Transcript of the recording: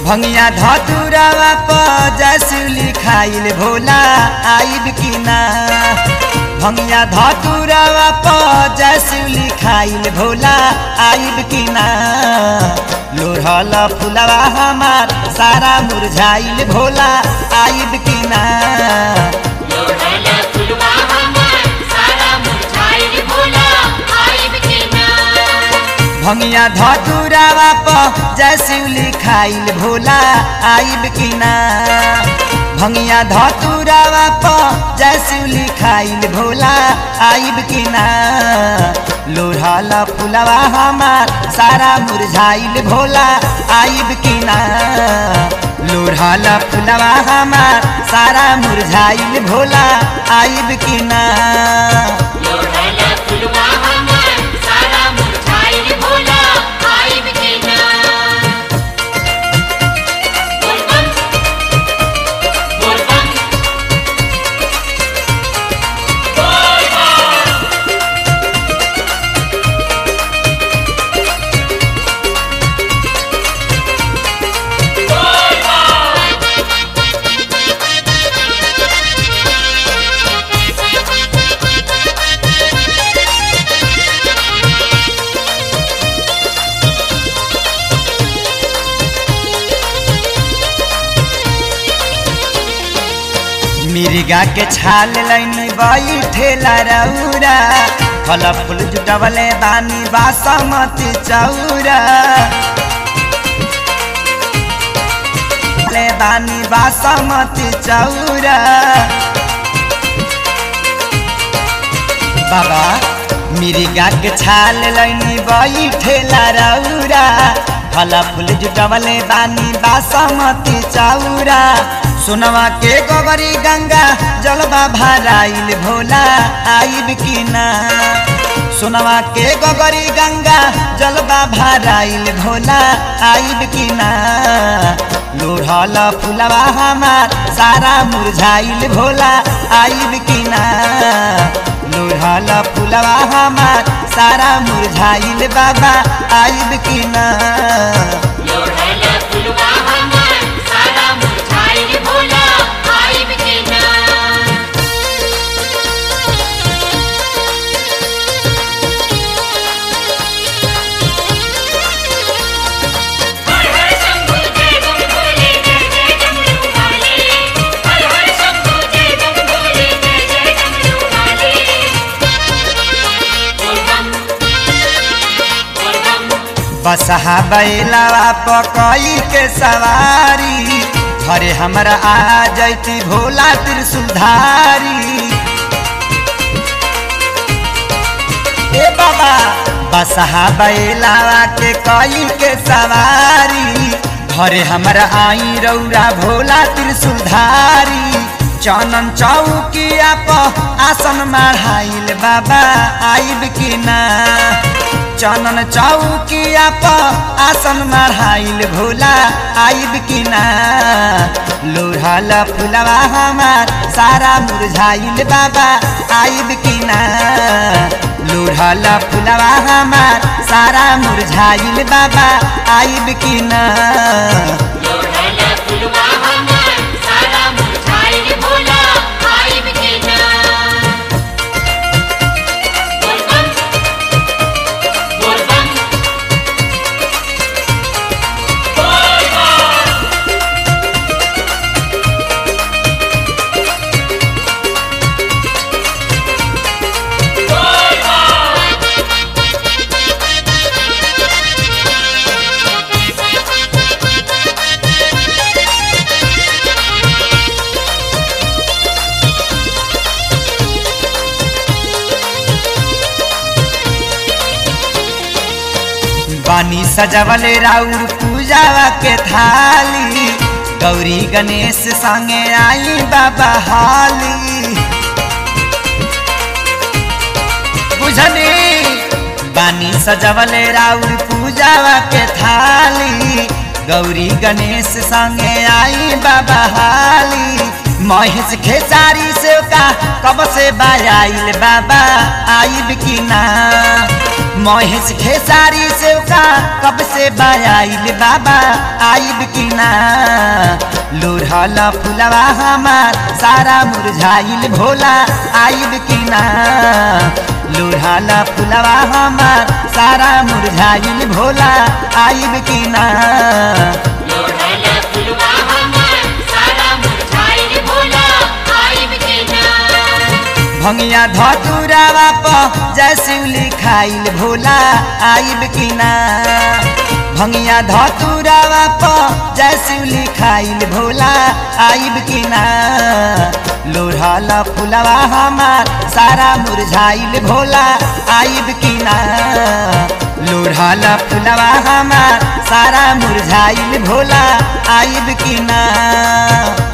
भंगिया धतुरावा प जसुली खाइल भोला आइब कि ना भंगिया धतुरावा प जसुली खाइल भोला आइब कि ना लोढ़ल फुलवा हमार सारा मुरझाइल भोला आइब कि ना लोढ़ल फुलवा हमार सारा मुरझाइल भोला आइब के ना भंगिया धतुरावा प जसुली खाइल भोला आइब कि ना भंगिया धतुरावा प जसुली खाइल भोला आइब कि ना लोढ़ल फुलवा हमार सारा मुरझाइल भोला आइब कि ना लोढ़ल फुलवा हमार सारा मुरझाइल भोला आइब कि ना लोढ़ल फुलवा हमार सारा मुरझाइल भोला आइब के ना बोल बम बोल बम मिर्गा के छाल लैनी बैठेला रौरा फल फूल जुटवले बानी बासमती चौरा ले बानी बासमती चौरा बाबा मिर्गा के छाल लैनी बैठेला रौरा फल फूल जुटवले बानी बासमती चौरा सोनवा के गोबरी गंगा जलवा भराइल भोला आइब कि ना सोनवा के गोबरी गंगा जलवा भराइल भोला आइब कि ना लोढ़ल फुलवा हमार सारा मुरझाइल भोला आइब कि ना लोढ़ल फुलवा हमार सारा मुरझाइल बाबा आइब कि ना लोढ़ल फुलवा हमार सारा मुरझाइल भोला आइब के ना हर हर शंभू जय बम भोले जय जय डमरू वाले हर हर शंभू जय बम भोले जय जय डमरू वाले बोल बम बोल बम बसहा बैलावा पकई के सवारी घरे हमरा आ जैती भोला त्रिशूलधारी ए बाबा बसहा बैलावा के कई के सवारी घरे हमरा आई रौरा भोला त्रिशूलधारी चनन चौकिया प आसन माढ़ाइल बाबा आइब कि ना चनन चौकिया प आसन माढ़ाइल भोला आइब कि ना लोढ़ल फुलवा हमार सारा मुरझाइल बाबा आइब कि ना लोढ़ल फुलवा हमार सारा मुरझाइल बाबा आइब कि ना लोढ़ल फुलवा हमार सारा मुरझाइल भोला आइब के ना बोल बम बोल बम बानी सजवले राउर पूजावा के थाली गौरी गणेश संगे आई बाबा हाली बुझनी बानी सजवले राउर पूजावा के थाली गौरी गणेश संगे आई बाबा हाली महेश खेसारी से का कब से बायाइल बाबा आइब कि ना महेश खेसारी से का कब से बायाइल बाबा आइब की ना लोढ़ल फुलवा हमार सारा मुरझाइल भोला आइब की ना लोढ़ल फुलवा हमार सारा मुरझाइल भोला आइब की ना लोढ़ल फुलवा हमार सारा मुरझाइल भोला आइब के ना भंगिया धतुरावा प जैसे लिखाइल भोला आइब की ना भंगिया धतुरावा प जैसे लिखाइल भोला आइब की ना लोढ़ल फुलवा हमार सारा मुरझाइल भोला आइब की ना लोढ़ल फुलवा हमार सारा मुरझाइल भोला आइब की ना